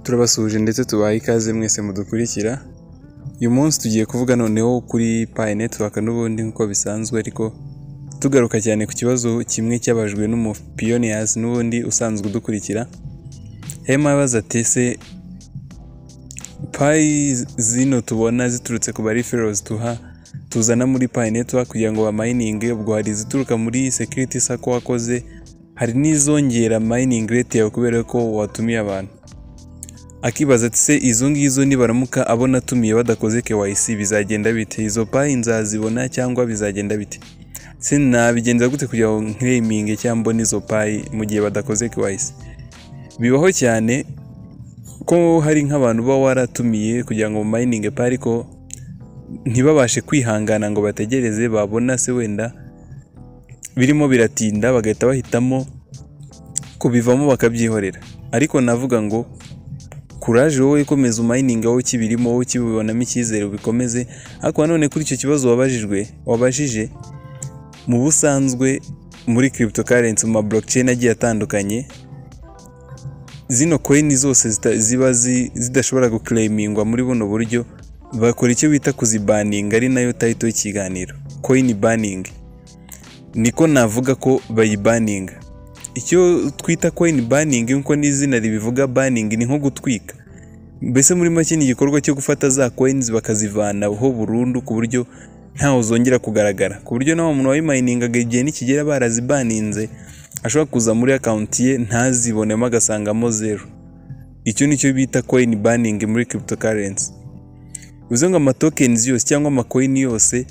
turabasuhuje ndetse tubaye ikaze mwese mudukurikira uyu munsi tugiye kuvuga noneho kuri payi netiwaka n'ubundi nk'uko bisanzwe ariko tugaruka cyane ku kibazo kimwe cyabajwe n'umupiyoniyazi n'ubundi usanzwe udukurikira hema abaza ati se payi zino tubona ziturutse ku bariferozi tuha tuzana muri payi netiwaka kugira ngo bamayininge ubwo hari izituruka muri sekiriti sako wakoze hari n'izongera mayiningi reti yawe kubera ko watumiye abantu akibaza ati se izo ngizo nibaramuka abona atumiye badakoze KYC bizagenda bite izo payi nzazibona cyangwa bizagenda bite se nabigenza gute kugira ngo nkreminge cyangwa mbone izo payi mu gihe badakoze KYC bibaho cyane ko hari nk'abantu uba waratumiye kugira ngo mayininge payi ariko ntibabashe kwihangana ngo bategereze babona se wenda birimo biratinda bagahita bahitamo kubivamo bakabyihorera ariko navuga ngo kuraje wowe ikomeza umayininga wowe ukibirimo wowe ukibibonamo icyizere ubikomeze ariko nanone kuri icyo kibazo wabajijwe wabajije mu busanzwe muri kiripito karensi mu ma blockchain agiye atandukanye zino koyini zose zita- ziba zi- zidashobora guclaimingwa muri buno buryo bakora icyo bita kuzibaninga ari nayo tayito y'ikiganiro koyini baningi niko navuga ko bayibaninga icyo twita coin banning nk'uko n'izina ribivuga banning ni nko gutwika mbese muri make ni igikorwa cyo gufata za coins bakazivanaho burundu ku buryo ntawe zongera kugaragara ku buryo nawe umuntu wayimayiningaga igihe nikigera barazibaninze ashobora kuza muri akawunti ye ntazibonemo agasangamo zeru icyo ni cyo bita coin banning muri cryptocurrency bivuze ngo amatokens yose cyangwa amakoyini yose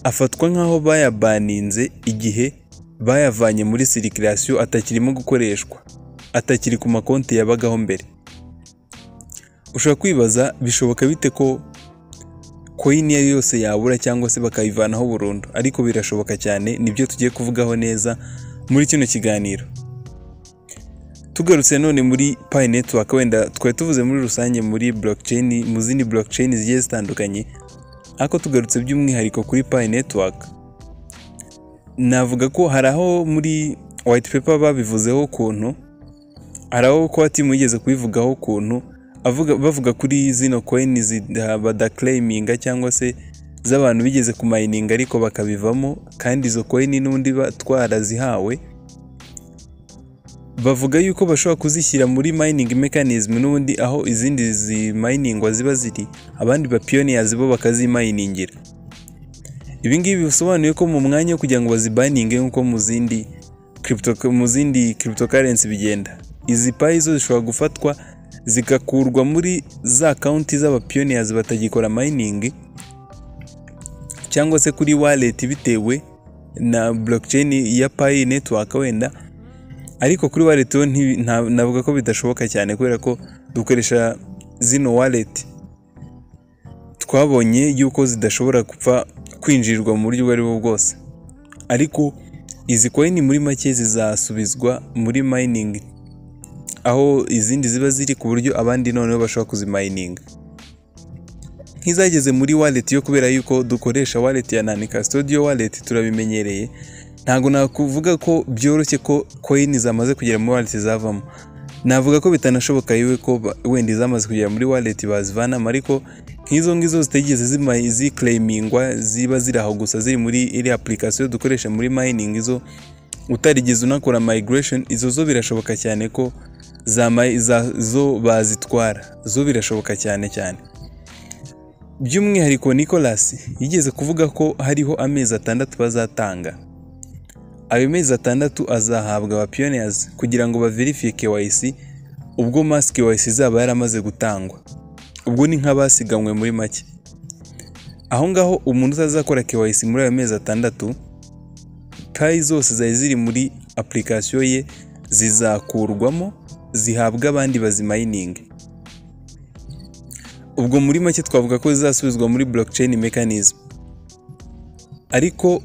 afatwa nk'aho bayabaninze igihe bayavanye muri sirikirasiyo atakirimo gukoreshwa atakiri ku makonti yabagaho mbere ushobora kwibaza bishoboka bite ko koyini iyo ari yo yose yabura cyangwa se bakayivanaho burundu ariko birashoboka cyane nibyo tugiye kuvugaho neza muri kino kiganiro tugarutse none muri payi netiwaka wenda twari tuvuze muri rusange muri blockchain mu zindi blockchain zigiye zitandukanye ariko tugarutse by'umwihariko kuri payi netiwaka navuga ko hari aho muri white paper babivuzeho ukuntu hari aho ko batimugeze kubivugaho ukuntu avuga bavuga kuri zino coin zida- badaclaiminga cyangwa se z'abantu bigeze kumayininga ariko bakabivamo kandi izo coin n'undi ba- twarazihawe bavuga yuko bashobora kuzishyira muri mining mechanism n'ubundi aho izindi zimayiningwa ziba ziri abandi bapiyoniyazi bo bakazimayiningira ibi ngibi bisobanuye ko mu mwanya wo kugira ngo bazibaninge nk'uko mu zindi crypto- mu zindi cryptocurrency bigenda izi payi zo zishobora gufatwa zigakurwa muri za kaunti z'abapiyoniyazi batagikora mayiningi cyangwa se kuri wallet bitewe na blockchain ya payi network wenda ariko kuri wallet yo nti- nta- navuga ko bidashoboka cyane kubera ko dukoresha zino wallet twabonye yuko zidashobora gupfa kwinjirirwa mu buryo ubwo aribwo bwose ariko izi koyini muri make zizasubizwa muri mayiningi aho izindi ziba ziri ku buryo abandi noneho bashobora kuzimayininga nk'izageze muri wallet yo kubera yuko dukoresha wallet ya nani custodial wallet turabimenyereye ntabwo nakuvuga ko byoroshye ko koyini zamaze kugera muri wallet zavamo navuga ko bitanashoboka yewe ko ba- wenda izamaze kugera muri wallet bazivanamo ariko nk'izo ngizo zitigeze zima- ziclaimingwa ziba ziri aho gusa ziri muri iriya application dukoresha muri mining izo utarigeze unakora migration izo zo birashoboka cyane ko za may- za- zo bazitwara zo birashoboka cyane cyane by'umwihariko Nicholas yigeze kuvuga ko hariho amezi atandatu bazatanga ayo mezi atandatu azahabwa abapiyoniyazi kugira ngo baverifiye KYC ubwo masi KYC izaba yaramaze gutangwa ubwo ni nk'abasiganywe muri make aho ngaho umuntu utazakora KYC muri ayo mezi atandatu payi zose zari ziri muri application ye zizakurwamo zihabwa abandi bazimayininge ubwo muri make twavuga ko zizasubizwa muri blockchain mechanism ariko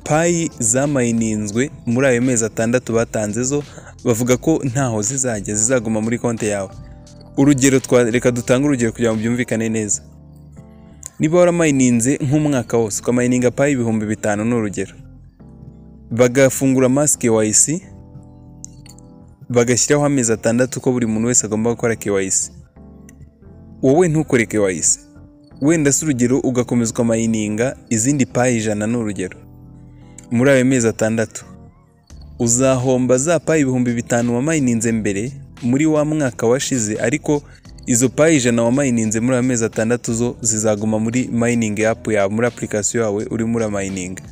payi zamayininzwe muri ayo mezi atandatu batanze zo bavuga ko ntaho zizajya zizaguma muri konti yawe urugero twa reka dutange urugero kugira ngo byumvikane neza niba waramayininze nk'umwaka wose ukamayininga payi ibihumbi bitanu ni urugero bagafungura masike wayisi bagashyiraho amezi atandatu ko buri muntu wese agomba gukora KYC wowe ntukore KYC wenda si urugero ugakomezwa mayininga izindi payi ijana ni urugero muri ayo mezi atandatu uzahomba za payi ibihumbi bitanu wamayininze mbere muri wa mwaka washize ariko izo payi ijana wamayininze muri ayo mezi atandatu zo zizaguma muri mayiningi yapu yawe muri apurikasiyo yawe urimo uramayininga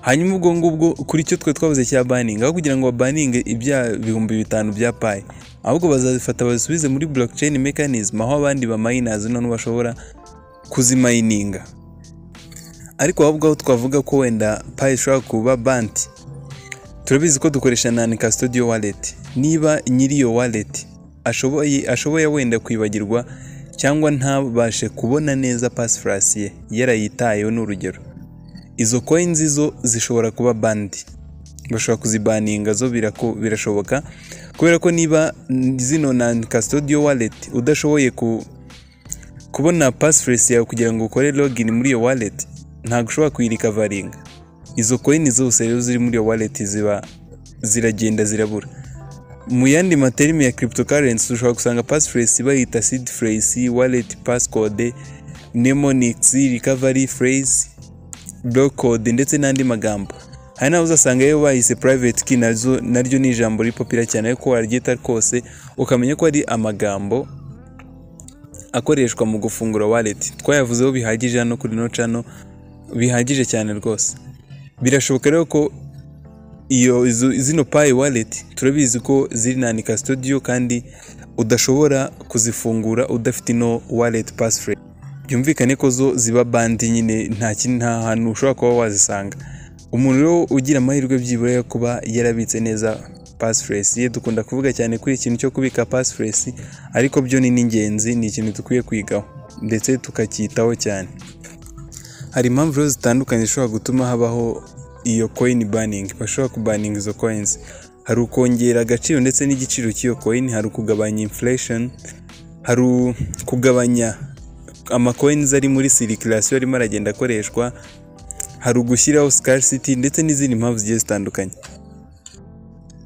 hanyuma ubwo ngubwo kuri icyo twe twabuze cya baningi aho kugira ngo babaninge ibya bihumbi bitanu bya payi ahubwo bazabifata babisubize muri blockchain mechanism aho abandi bamayinazi none bashobora kuzimayininga ariko ahubwo aho twavuga ko wenda payi ishobora kuba banti turabizi ko dukoresha nani custodial wallet niba nyiri iyo wallet ashoboye ashoboye wenda kwibagirwa cyangwa ntabashe kubona neza pasifurasi ye yarayitayeho ni urugero izo coins zo zishobora kuba bandi bashobora kuzibaninga zo birako- birashoboka kubera ko niba zino na custodial wallet udashoboye ku, kubona passphrase yawe kugira ngo ukore login muri iyo wallet ntabwo ushobora kuyirikavaringa izo coin zose rero ziri muri iyo wallet ziba ziragenda zirabura mu yandi materimi ya cryptocurrency ushobora gusanga passphrase bayita seed phrase wallet passcode mnemonics recovery phrase block code ndetse n'andi magambo hari n'aho uzasanga iyo bahise private key nazo naryo ni ijambo riri popira cyane ariko waryita kose ukamenya ko ari amagambo akoreshwa mu gufungura wallet twayavuzeho bihagije hano kuri no channel bihagije cyane rwose birashoboka rero ko iyo izo- zino payi wallet turabizi ko ziri na nika studio kandi udashobora kuzifungura udafite ino wallet passphrase byumvikane ko zo ziba bandi nyine nta kindi nta hantu ushobora kuba wazisanga umuntu rero ugira amahirwe byibura yo kuba yarabitse neza passphrase ye dukunda kuvuga cyane kuri ikintu cyo kubika passphrase ariko byo ni n'ingenzi ni ikintu dukwiye kwigaho ndetse tukacyitaho cyane hari impamvu rero zitandukanye zishobora gutuma habaho iyo coin banning bashobora kubaninga izo coins hari ukongera agaciro ndetse n'igiciro cy'iyo coin hari ukugabanya inflation hari ukugabanya amacoins ari muri circulation arimo aragenda akoreshwa hari ugushyiraho scarcity ndetse n'izindi mpamvu zigiye zitandukanye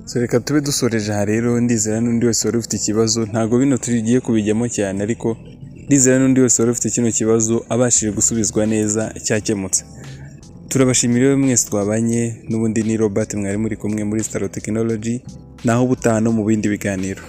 so reka tube dusoreje aha rero ndizera n'undi wese wari ufite ikibazo ntabwo bino tugiye kubijyamo cyane ariko ndizera n'undi wese wari ufite kino kibazo abashije gusubizwa neza cyakemutse turabashimira iyo mwese twabanye n'ubundi ni robert mwari muri kumwe muri sitaro tekinoloji naho ubutaha no mu bindi biganiro